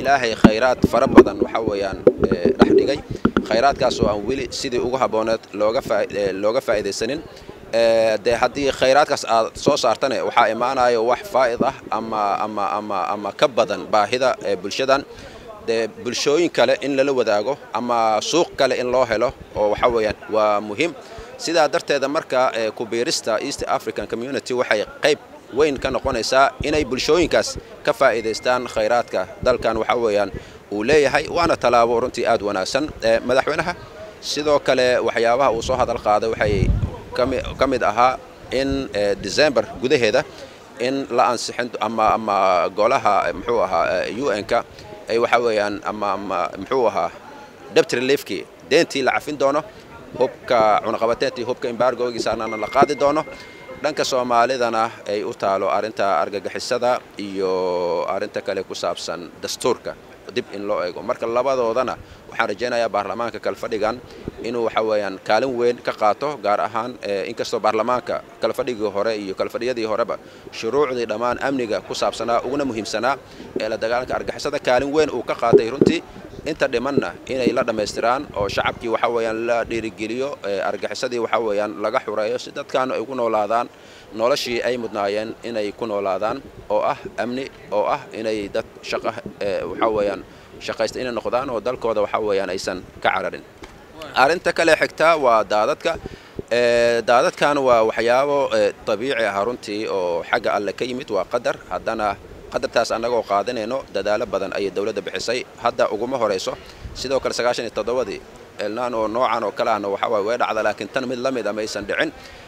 ilaahay khayraad fara badan waxa weeyaan dhex dhigay khayraadkaas oo aan weli sidii ugu habbooneed looga looga faa'iidaysanin dee haddii khayraadkaas aad soo saartane waxaa imaanayo wax faa'id ah ama ama ama ama ka badan baahida bulshadan dee bulshooyin kale in lala wadaago ama suuq kale in loo helo oo waxa weeyaan waa muhiim sidaa darteeda marka kubiirista east african community waxay qayb weyn ka noqonaysaa inay bulshooyinkaas ka faa'iidaystaan khayraadka dalkan waxa weeyaan uu leeyahay waana tallaabo runtii aad wanaagsan madaxweynaha sidoo kale waxyaabaha uu soo hadal qaaday waxay ka mid ahaa in december gudaheeda in la ansixin ama ama golaha muxuu ahaa un-ka ay waxa weeyaan ama ama muxuu ahaa debt reliefkii deentii la cafin doono hubka cunaqabateyntii hubka embargogiisaana la qaadi doono dhanka soomaalidana ay u taalo arrinta argagixisada iyo arrinta kale ku saabsan dastuurka dib in loo eego marka labadoodana waxaan rajaynayaa baarlamaanka kalfadhigan inuu waxa weeyaan kaalin weyn ka qaato gaar ahaan inkastoo baarlamaanka kalfadhigii hore iyo kalfadhiyadii horeba shuruucdii dhammaan amniga ku saabsanaa uguna muhiimsanaa ee la dagaalanka argagixisada kaalin weyn uu ka qaatay runtii inta dhimanna inay la dhammaystiraan oo shacabkii waxa weeyaan la dhiirigeliyo argaxisadii waxa weeyaan laga xureeyo si dadkaanu ay ku noolaadaan noloshii ay mudnaayeen inay ku noolaadaan oo ah amni oo ah inay dad shaqa waxa weeyaan shaqaysta inay noqdaan oo dalkooda waxa weeyaan aysan ka cararin arrinta kale xigta waa daadadka daadadkan waa waxyaabo dabiici ah runtii oo xagga alle ka yimid waa qadar haddana qadartaas annagoo qaadanayno dadaalo badan ayay dowladda bixisay hadda uguma horayso sidoo kale sagaashan iyo toddobadii elnaan oo noocan oo kale ahna waxa waye way dhacda laakiin tan mid la mid a maysan dhicin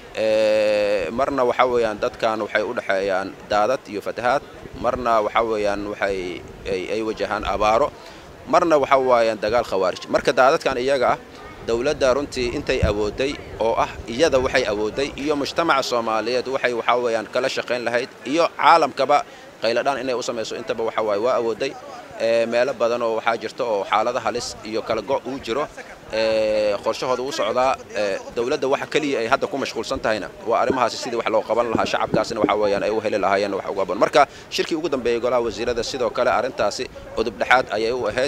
marna waxa weeyaan dadkan waxay u dhexeeyaan daadad iyo fatahaad marna waxa weeyaan waxay ay wajahaan abaaro marna waxa waayaan dagaal khawaarij marka daadadkan iyaga ah dowladda runtii intay awooday oo ah iyada waxay awooday iyo mujtamaca soomaaliyeed waxay waxaa weeyaan kala shaqayn lahayd iyo caalamkaba qayladhaan inay u samayso intaba waxa waaye waa awooday meelo badan oo waxaa jirta oo xaalada halis iyo kala go' uu jiro qorshahooda uu socdaa dowladda waxa keliya ay hadda ku mashquulsan tahayna waa arrimahaasi sidii wax loo qaban lahaa shacabkaasina waxa weeyaan ay u heli lahaayeen wax uga badan marka shirkii ugu dambeeyey golaha wasiirada sidoo kale arrintaasi udub dhexaad ayay u ahayd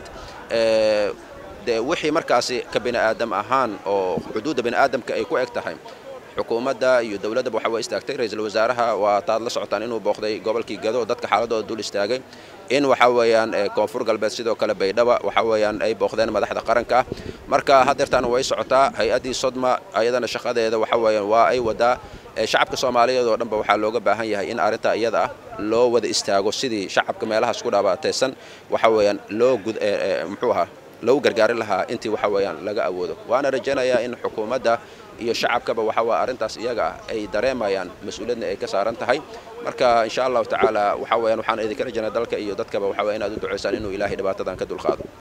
de wixii markaasi ka bini aadam ahaan oo xuduudda bini aadamka ay ku eg tahay xukuumadda iyo dowladdaba waxa way istaagtay ra-iisul wasaaraha waa taad la socotaan inuu booqday gobolkii gado dadka xaaladooda dul istaagay in waxa weeyaan koonfur galbeed sidoo kale baydhaba waxa weeyaan ay booqdeen madaxda qaranka ah marka haddeertaana way socotaa hay-addii sodma ayadana shaqadeeda waxa weeyaan waa ay wadaa shacabka soomaaliyeed oo dhanba waxaa looga baahan yahay in arrintaa iyada ah loo wada istaago sidii shacabka meelahaas ku dhaabaataysan waxa weeyaan loo gud muxuu ahaa loogu gargaari lahaa intii waxa weeyaan laga awoodo waana rajaynayaa in xukuumadda iyo shacabkaba waxa waa arrintaas iyaga ah ay dareemayaan mas-uuliyadna ay ka saaran tahay marka insha allahu tacaala waxa weeyaan waxaan idinka rajaynaa dalka iyo dadkaba waxa weya inaad u ducaysaan inuu ilaahay dhibaatadan ka dulqaado